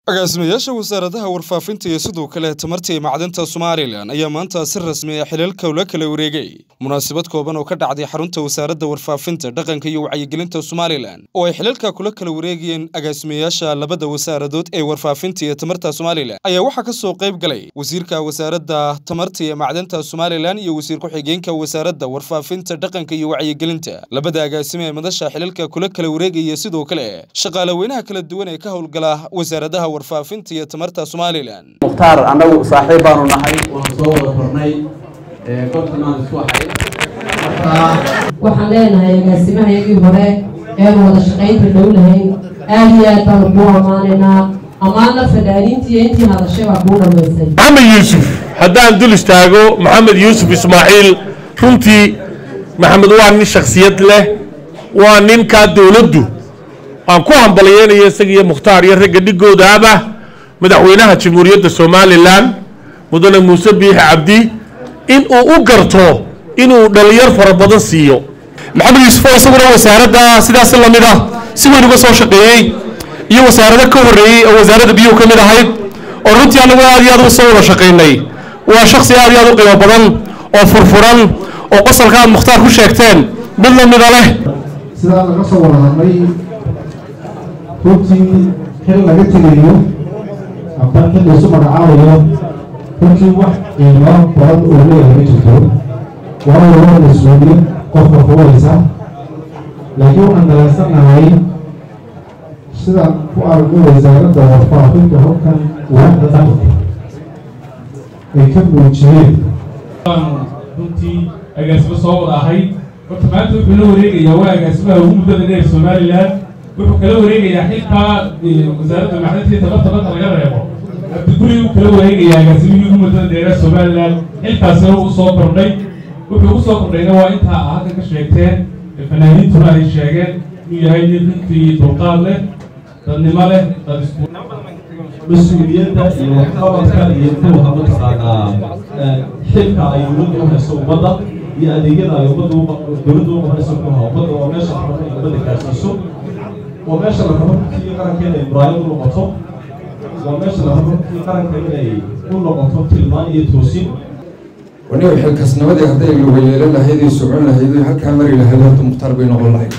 agaasimayaasha wasaaradaha warfaafinta iyo sidoo kale tamarta iyo macdanta somalilan ayaa maanta si rasmi ah xilalka ula kala wareegay munaasabad kooban oo ka dhacday xarunta wasaaradda warfaafinta dhaqanka iyo wacyigelinta somalilan oo ay xilalka kula kala wareegayeen agaasimayaasha labada wasaaradood ee warfaafinta iyo tamarta somalilan ayaa waxaa ka soo qayb galay wasiirka wasaaradda tamarta iyo macdanta somalilan iyo wasiir ku-xigeenka wasaaradda warfaafinta dhaqanka iyo wacyigelinta labada agaasime ee madasha xilalka kula kala wareegaya sidoo kale shaqaalaweynaha kala duwan ee ka howlgala wasaaradaha warfaafinta iyo tamarta somalilan mukhtaar annagu saaxiib baanu nahay waan soo wada kornay konton aan isku ahay waxaan leenahay agaasimahayagii hore eenu wada shaqaynta dhow lahayn aad iyo aad baanu kuu ammaanaynaa ammaanna fanaaniintii iyo intii hadashay baa kuu dhammaysay maxamed yuusuf haddaan dul istaago maxamed yuusuf ismaaciil runtii maxamed waa nin shakhsiyad leh waa ninkaa dowladdu aan ku hambalyeynayo isaga iyo mukhtaar iyo ragga dhigoodaaba madaxweynaha jamhuuriyadda somalilan mudane muuse biixi cabdi in uu u garto inuu dhalinyar fara badan siiyo maxamed yuusuf oo isaguna wasaaradda sidaas lamid ah si weyn uga soo shaqeeyey iyo wasaarado ka horreeyey oo wasaaradda biyuhu ka mid ahayd oo runtii annagu aad iyo aad uga soo wada shaqaynay waa shaksi aad iyo aad u qiimo badan oo furfuran oo qosolka aad mukhtaar ku sheegteen mid lamida leh sidaa laga soo wada hadlay runtii xil laga tegayo amba xil laysu magacaabayo runtii wax qiimo badan oo leeyahay ma jirto waayo waa mas-uuliyad qofka fuulaysa laakiin waxaan dalaysanahay sidaan ku aragno wasaaradda warfaafinta halkan waaxda dhaqanka ay ka muujiyeen runtii agaasimo soo wada ahay horta maanta wuxuu la wareegayaa waa agaasimaha ugu muddada dheer somalilan wuxuu kala wareegayaa xilkaa wasaaradda macdintii tabarta badda laga reebo abdiguri uu kala wareegayaa agaasimihii ugu muddada dheera somalilan xilkaasina uu soo kordhay wuxuu u soo kordhayna waa intaa a halka ka sheegteen fanaaniintuna ay sheegeen inuu yahay nin runtii dulqaad leh dadnimo leh dad isku mas-uuliyadda iyo waxqabadka iyo kuwa mataqaanaa xilka ay dowladda u hayso ummadda iyo adeegyada ay ummadda dowladda u qabanayso kuha ummadda waa meesha la rabo in ummadda gaarsiiso waa meesha la rabo runtii qarankeena ay muraayad u noqoto waa meesha la rabo runtii qaranka inay u noqoto tilmaan iyo toosin waniga xilkasnimadii hadday luga yeelan lahayd iyo socon lahayd iyo halkaa mari lahayd horta mukhtaar bay noqon lahayd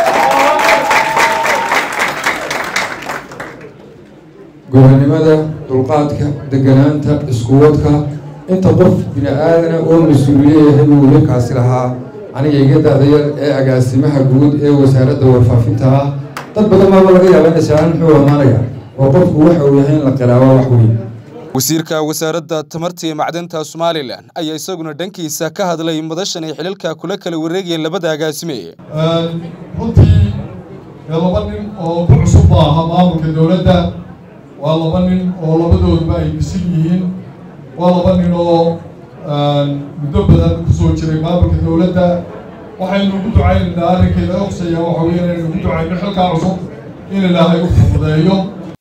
gobanimada dulqaadka deganaanta iskuwadka inta qof bini aadana oo mas-uuliye yahay buu wiilkaasi lahaa aniga iga daadayar ee agaasimaha guud ee wasaaradda warfaafinta ah dad badan baaba laga yaaba inay saalaan muxuu amaanaya oo qofku waxa uu yahay in la qiraabo wax weyn wasiirka wasaaradda tamarta iyo macdanta somalilan ayaa isaguna dhankiisa ka hadlay madashan ay xilalka kula kala wareegayeen labada agaasime runtii laba nin oo ku cusub ba aha maamulka dowladda waa laba nin oo labadooduba ay bisil yihiin waa laba nin oo muddo badan kusoo jiray maamulka dowladda waxaynu ugu ducaynaynaa arrinkay laga hosaya waxa weeye inaynu ugu ducayno xilkaa cusub in ilaahay u fududeeyo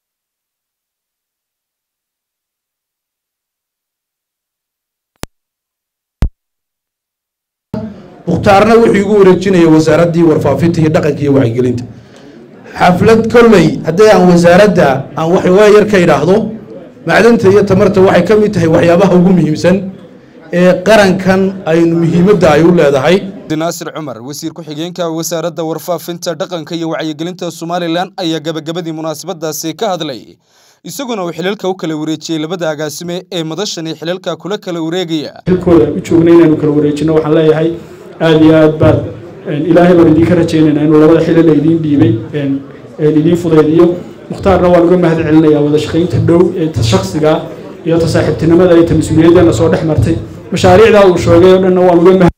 mukhtaarna wuxuu igu wareejinaya wasaaraddii warfaafinta iyo dhaqanka iyo wacyigelinta xaflad kolley haddii aan wasaaradda aan waxwaa yar ka idhaahdo macdanta iyo tamarta waxay ka mid tahay waxyaabaha ugu muhiimsan ee qarankan aynu muhiimadda ay u leedahay naasir cumar wasiir ku-xigeenka wasaaradda warfaafinta dhaqanka iyo wacyigelinta somalilan ayaa gabagabadii munaasabadaasi ka hadlay isaguna uu xilalka u kala wareejiyey labada agaasime ee madashani xilalka kula kala wareegaya xilkooda u joogna inaanu kala wareejino waxaan leeyahay aada iyo aad baad ilaahay baan idinka rajaynaynaa inuu labada xilal idiin dhiibay idiin fudaydiyo mukhtaarna waan uga mahad celinayaa wada shaqaynta dhow ee ta shaksiga iyo ta saaxiibtinimada iyo ta mas-uuliyaddeena soo dhex martay mashaariicdaa uu sheegay oo dhanna waan uga mahad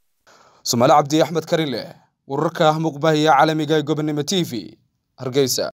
somaali cabdi axmed karile wararka muqbahiya caalamiga ee gobonimo t v hargeysa